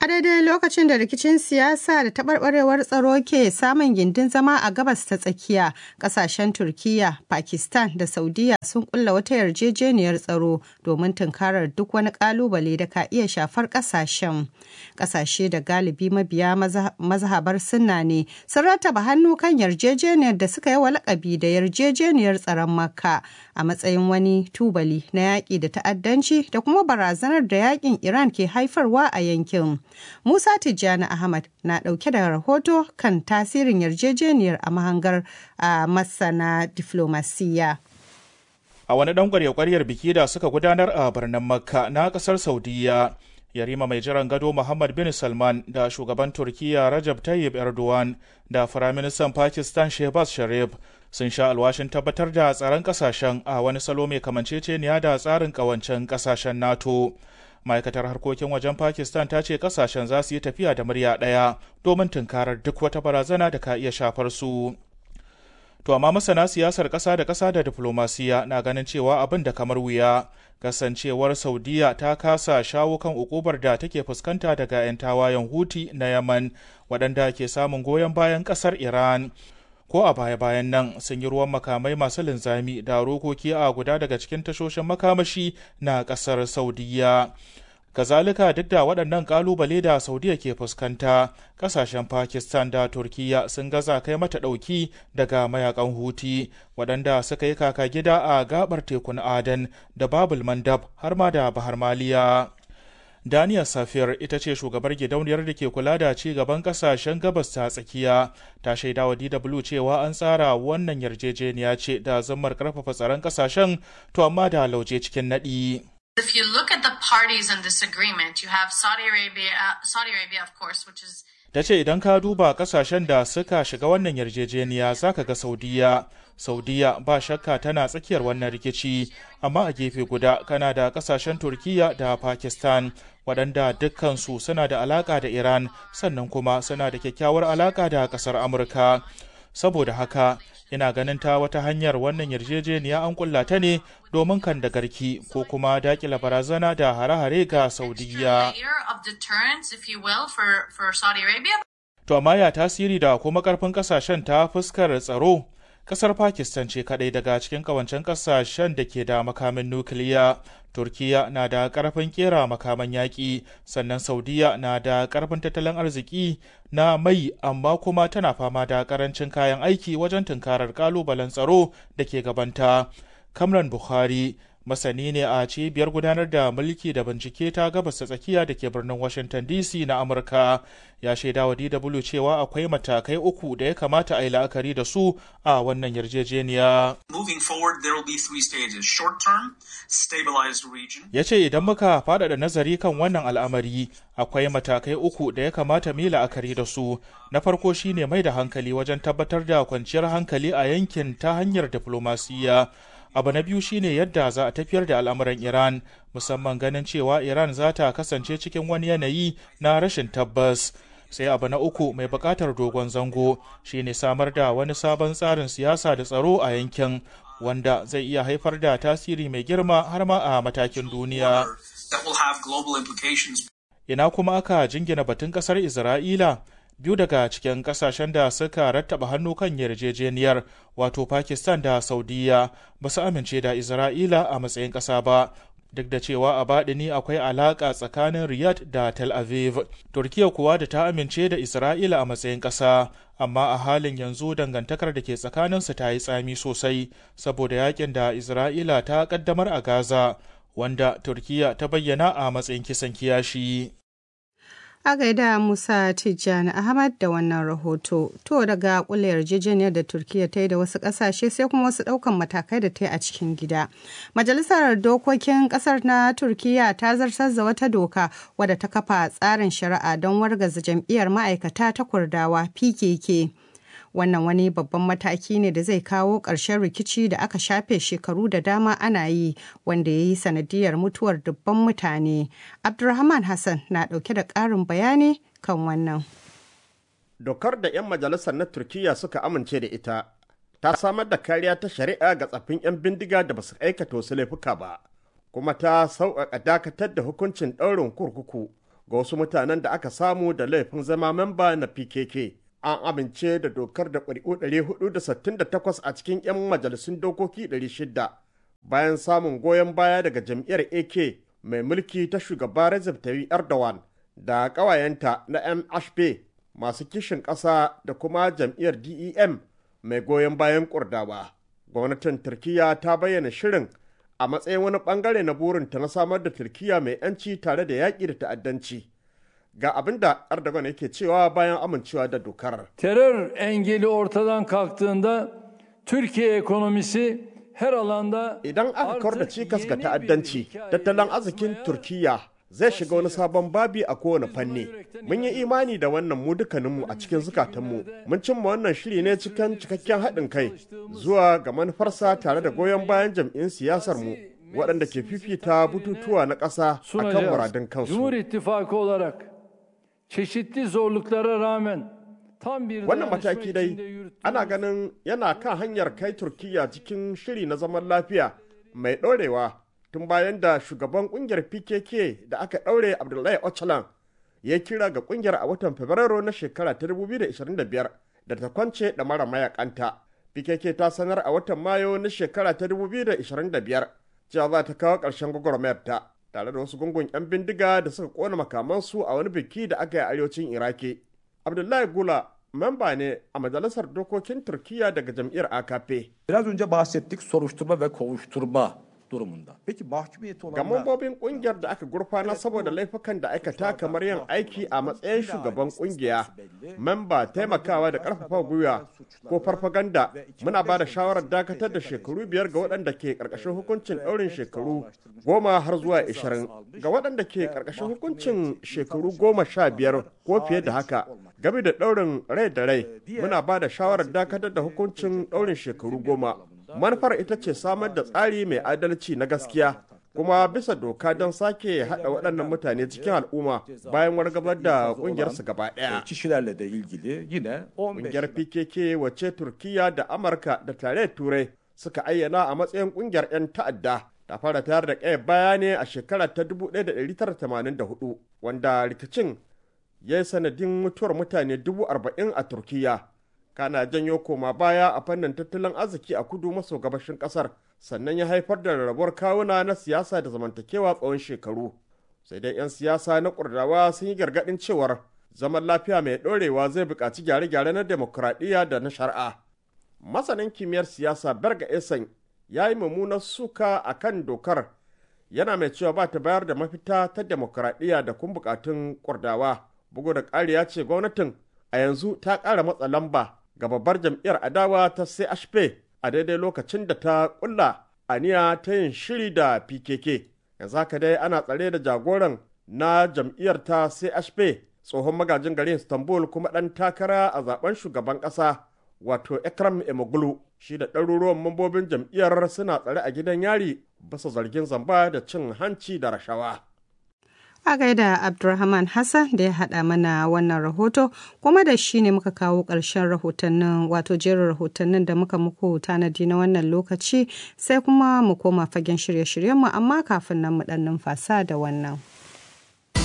A daidai lokacin da rikicin siyasa da taɓarɓarewar tsaro ke samun gindin zama a gabas ta tsakiya, ƙasashen Turkiyya, Pakistan da Saudiya sun kulla wata yarjejeniyar tsaro domin tunkarar duk wani ƙalubale da ka iya shafar ƙasashen. Ƙasashe da galibi mabiya mazhabar sunna ne sun rataba hannu kan yarjejeniyar da suka yi wa lakabi da yarjejeniyar tsaron Makka a matsayin wani tubali na yaƙi da ta'addanci da kuma barazanar da yaƙin Iran ke haifarwa a yankin. Musa Tijjani Ahmad na ɗauke da rahoto kan tasirin yarjejeniyar a mahangar a masana diflomasiyya. A wani ɗan ƙwarya-ƙwaryar biki da suka gudanar a birnin Makka na ƙasar Saudiya, Yarima mai jiran gado Muhammad bin Salman da shugaban Turkiyya Rajab Tayyip Erdogan da Firaministan Pakistan Shehbaz Sharif sun sha alwashin tabbatar da tsaron ƙasashen a wani salo mai kamanceceniya da tsarin ƙawancen ƙasashen NATO. ma'aikatar harkokin wajen pakistan ta ce kasashen za su yi tafiya da murya ɗaya domin tunkarar duk wata barazana da ka iya shafar su to amma masana siyasar ƙasa da ƙasa da diflomasiya na ganin cewa abin da kamar wuya kasancewar saudiya ta kasa shawo kan ukubar da take fuskanta daga 'yan tawayen huti na yaman waɗanda ke samun goyon bayan ƙasar iran ko a baya-bayan nan sun yi ruwan makamai masu linzami da rokoki a guda daga cikin tashoshin makamashi na kasar saudiya kazalika duk da waɗannan ƙalubale da saudiya ke fuskanta ƙasashen pakistan da turkiya sun gaza kai mata ɗauki daga mayakan huti waɗanda suka yi kaka gida a gabar tekun aden da babul mandab har ma da bahar maliya Daniel Safir ita ce shugabar gidauniyar da ke kula da ci gaban kasashen gabas ta tsakiya ta shaida wa DW cewa an tsara wannan yarjejeniya ce da zammar karfafa tsaron kasashen to amma da lauje cikin naɗi. If you look at the parties in this agreement, you have Saudi Arabia, uh, Saudi Arabia of course, which is ta ce idan ka duba kasashen da suka shiga wannan yarjejeniya zaka ga saudiya saudiya ba shakka tana tsakiyar wannan rikici amma a gefe guda kana da kasashen turkiya da pakistan waɗanda dukkansu suna da alaƙa da iran sannan kuma suna da kyakkyawar alaƙa da ƙasar amurka saboda haka ina ganin ta wata hanyar wannan yarjejeniya an kulla ta ne domin kan da garki ko kuma dakila barazana da hare-hare ga saudiya to amma ya tasiri da kuma karfin kasashen ta fuskar tsaro kasar pakistan ce kadai daga cikin kawancen kasashen da ke da makamin nukiliya turkiya na da karfin kera makaman yaƙi sannan saudiya na da karfin tattalin arziki na mai amma kuma tana fama da karancin kayan aiki wajen tunkarar kalubalen tsaro da ke gabanta kamran bukhari masani ne a cibiyar gudanar da mulki da bincike ta gabas ta tsakiya da ke birnin washington dc na amurka ya shaida wa dw cewa akwai matakai uku da ya kamata a yi la'akari da su a wannan yarjejeniya ya ce idan muka faɗaɗa nazari kan wannan al'amari akwai matakai uku da ya kamata mu yi la'akari da su na farko shine mai da hankali wajen tabbatar da kwanciyar hankali a yankin ta hanyar diflomasiyya abu na biyu shine yadda za a tafiyar da al'amuran iran musamman ganin cewa iran za ta kasance cikin wani yanayi na rashin tabbas sai abu na uku mai buƙatar dogon zango shine samar da wani sabon tsarin siyasa da tsaro a yankin wanda zai iya haifar da tasiri mai girma har ma a matakin duniya ina kuma aka jingina batun ƙasar isra'ila biyu daga cikin kasashen da suka rattaba hannu kan yarjejeniyar wato pakistan da saudiya ba su amince da isra'ila a matsayin ƙasa ba duk da cewa a baɗini akwai alaƙa tsakanin riyadh da tel aviv turkiya kuwa da ta amince da isra'ila a matsayin ƙasa amma a halin yanzu dangantakar da ke tsakaninsu ta yi tsami sosai saboda yakin da isra'ila ta ƙaddamar a gaza wanda turkiya ta bayyana a matsayin kisan kiyashi A gaida Musa Tijjani Ahmad da wannan rahoto. To daga kula yarjejeniyar da Turkiyya ta yi da wasu ƙasashe sai kuma wasu ɗaukan matakai da ta yi a cikin gida. Majalisar Dokokin ƙasar na Turkiyya ta zartar da wata doka wadda ta kafa tsarin shari'a don wargaza jam'iyyar ma'aikata ta Kurdawa PKK. wannan wani babban mataki ne da zai kawo ƙarshen rikici da aka shafe shekaru da dama ana yi wanda ya yi sanadiyar mutuwar dubban mutane abdulrahman hassan na ɗauke da ƙarin bayani kan wannan dokar da 'yan majalisar na turkiyya suka amince da ita ta samar da kariya ta shari'a ga tsaffin 'yan bindiga da basu aikata wasu laifuka ba kuma ta sauƙaƙa dakatar da hukuncin ɗaurin kurkuku ga wasu mutanen da aka samu da laifin zama memba na pkk an amince da dokar da ƙuri'u 468 a cikin 'yan majalisun dokoki 600 bayan samun goyon baya daga jam'iyyar ak mai mulki ta shugaba Recep Tayyip Erdogan da ƙawayenta na MHP masu kishin ƙasa da kuma jam'iyyar DEM mai goyon bayan kurdawa. Gwamnatin Turkiyya ta bayyana shirin a matsayin wani bangare na burinta na samar da Turkiyya mai 'yanci tare da yaƙi da ta'addanci. Ga abin da Erdogan yake cewa bayan amincewa da dokar. Terör engeli ortadan kalktığında Türkiye ekonomisi her alanda Idan aka kawar da cikas ga ta'addanci, tattalin arzikin Turkiyya zai shiga wani sabon babi a kowane fanni. Mun yi imani da wannan mu dukkaninmu a cikin zukatanmu. Mun cimma wannan shiri ne cikin cikakken haɗin kai zuwa ga manufarsa tare da goyon bayan jam'in siyasar mu waɗanda ke fifita bututuwa na ƙasa a kan muradun Cumhur kansu. İttifakı olarak çeşitli zorluklara rağmen tam bir Wannan dayanışma mataki dai içinde yürüttüğümüz ana ganin yana kan hanyar kai Turkiyya cikin shiri na zaman lafiya mai ɗorewa tun bayan da shugaban ƙungiyar PKK da aka ɗaure Abdullahi Öcalan ya kira ga ƙungiyar a watan Fabrairu na shekara ta 2025 da ta kwance da mara mayakanta. PKK ta sanar a watan Mayu na shekara ta 2025 cewa za ta kawo ƙarshen gwagwarmayar ta tare da wasu gungun 'yan bindiga da suka kona makamansu a wani biki da aka yi a arewacin Iraki. Abdullahi Gula memba ne a majalisar dokokin Turkiyya daga jam'iyyar AKP. Biraz önce bahsettik soruşturma ve kovuşturma durumunda. Peki mahkumiyeti Ga olanlar mambobin kungiyar da aka gurfana saboda laifukan da aikata kamar yin aiki a matsayin shugaban kungiya, memba taimakawa da karfafa gwiwa ko farfaganda muna ba da shawarar dakatar da shekaru biyar ga waɗanda ke ƙarƙashin hukuncin ɗaurin shekaru goma har zuwa ishirin ga waɗanda ke ƙarƙashin hukuncin shekaru goma sha biyar ko fiye da haka game da ɗaurin rai da rai muna ba da shawarar dakatar da hukuncin ɗaurin shekaru goma manufar ita ce samar da tsari mai adalci na gaskiya kuma bisa doka don sake haɗa waɗannan mutane cikin al'umma bayan wargabar da ƙungiyarsu gaba ɗaya. kişilerle de ilgili yine 15 Ƙungiyar PKK wacce Turkiya da Amurka da tarayyar Turai suka ayyana a matsayin ƙungiyar 'yan ta'adda ta fara tayar da ƙayar baya ne a shekara ta 1984 wanda rikicin ya yi sanadin mutuwar mutane dubu arba'in a Turkiya. Kana janyo koma baya a fannin tattalin arziki a kudu maso gabashin ƙasar sannan ya haifar da rarrabuwar kawuna na siyasa da zamantakewa tsawon shekaru. Sai dai 'yan siyasa na kurdawa sun yi gargaɗin cewar zaman lafiya mai ɗorewa zai buƙaci gyare-gyare na demokuraɗiyya da na shari'a. Masanin kimiyyar siyasa Berga Esan ya yi mummunar suka a kan dokar yana mai cewa ba ta bayar da mafita ta demokuraɗiyya da kun buƙatun kurdawa. Bugu da ƙari ya ce gwamnatin a yanzu ta ƙara matsa lamba ga babbar jam'iyyar adawa ta CHP a daidai lokacin da ta ƙulla aniya ta yin shiri da PKK. Yanzu haka dai ana tsare da jagoran na jam'iyyar ta CHP tsohon magajin garin Istanbul kuma ɗan takara a zaben shugaban ƙasa wato Ekrem Imamoglu shi da ɗaruruwan mambobin jam'iyyar suna tsare a gidan yari bisa zargin zamba da cin hanci da rashawa. A gaida Abdulrahman Hassan da ya haɗa mana wannan rahoto kuma da shi ne muka kawo ƙarshen rahotannin wato jerin rahotannin da muka muku tanadi na wannan lokaci sai kuma mu koma fagen shirye-shiryenmu amma kafin nan mu ɗan numfasa da wannan.